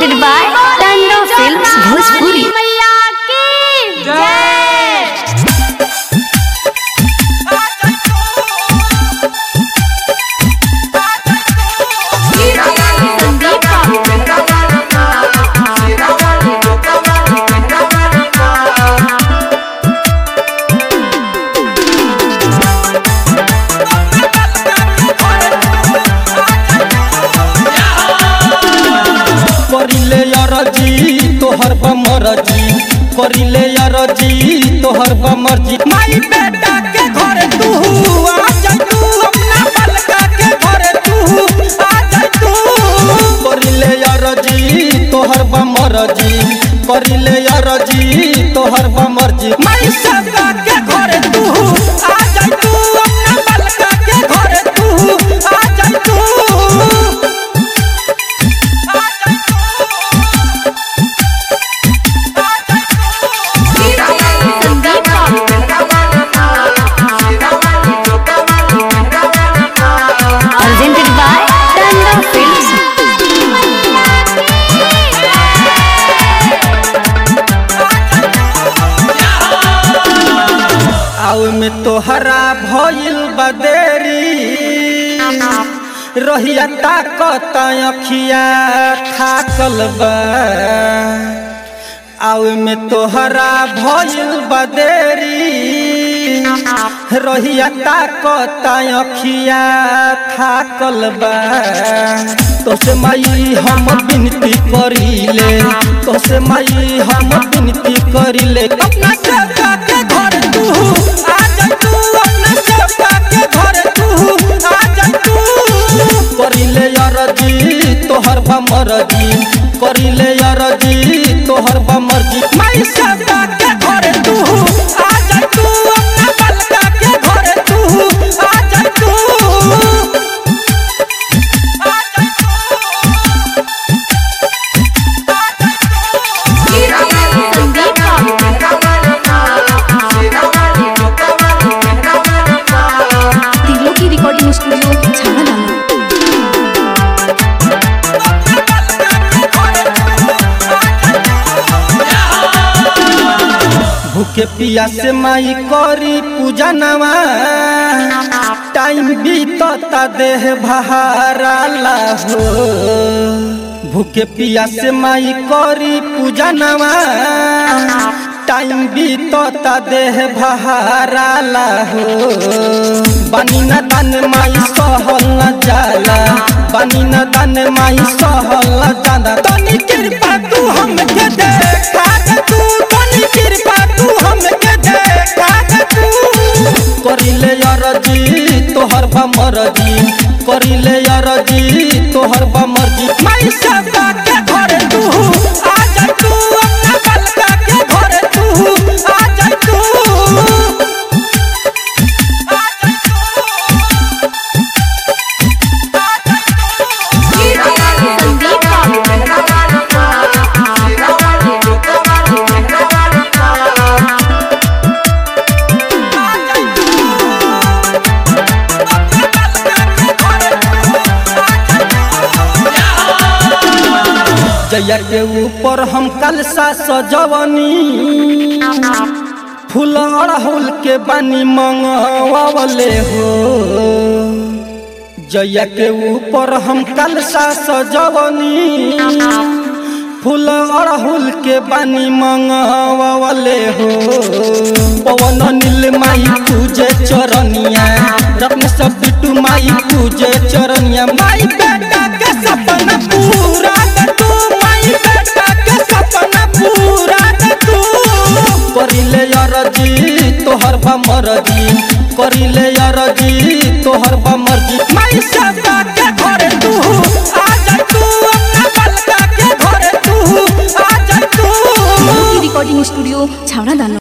presented by Tando Films Bhojpuri. मैया की जय संदीप करिले अरजी तोहर बमरजी करिले अरजी तोहर बमरजी माई बेटा के घर तू आ जा तू अपना बलका के घर तू आ जा तू करिले अरजी तोहर बमरजी करिले अरजी तोहर बमरजी माई सबका के घर तू आ जा तू अपना बलका के घर तू आ जा तू Presented by Tando Films. आउ में तोहरा भइल बदेरी रहिया ताकत अखिया थाकल बा आउ में तोहरा भइल बदेरी रहिया ताकत अखिया थाकल बा तोसे माई हम विनती करिले तोसे माई हम विनती करिले अपना सेवका के घर तू आ जा तू अपना सेवका के घर तू आ जा तू करिले अरजी तोहर बमरजी करिले अरजी तोहर बमरजी माई सेवका के घर तू आ जा तू अपना बलका के घर तू आ जा तू तीनों की रिकॉर्डिंग स्टूडियो झालाना भूखे पिया से माई करी पूजा नवा टाइम बीतता देह बहाराला हो भूखे पिया से माई करी पूजा नवा टाइम बीतता देह बहाराला हो बनी न दान माई सहल न जाला बनी न दान माई सहल न जाला तनी कृपा तू हमके देखा दे तू तनी कृपा तू हमके देखा दे तू करिले अरजी तोहर बमरजी करिले अरजी तोहर बमरजी माई सबका के घर तू आ जा तू अपना बलका के घर तू आ जा तू जया के ऊपर हम कलसा सजवनी फूल अड़हुल के बनी मंगवावले हो जया के ऊपर हम कलसा सजवनी फूल अड़हुल के बनी मंगवावले हो पवन नील माई पूजे चरनिया रत्न सब बिटू माई पूजे चरनिया माई बेटा के सपना पूरा कर तू माई बेटा के सपना पूरा कर तू करिले अरजी तोहर बमरजी करिले